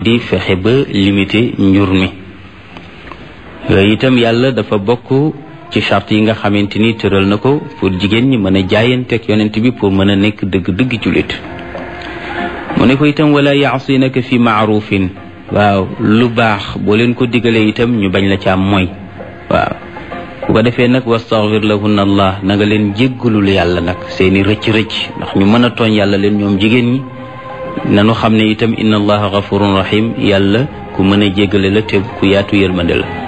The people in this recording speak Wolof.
di fexe ba limiter njur mi yooyu itam yàlla dafa bokk ci charte yi nga xamante ni tëral na ko pour jigéen ñi mën a jaayanteeg yonent bi pour mën a nekk dëgg-dëgg jullit mu ne ko itam wala yaasinaka fi maarufin waaw lu baax boo leen ko digalee itam ñu bañ la ca am mooy waaw bu ko defee nag wastaghfir lahunna allah na nga leen jéggalul yàlla nag seeni rëcc-rëcc ndax ñu mën a tooñ yàlla leen ñoom jigéen ñi nanu xam ne itam inna allaha ghafurun rahim yàlla ku mën a jéggale la te ku yaatu yërmande la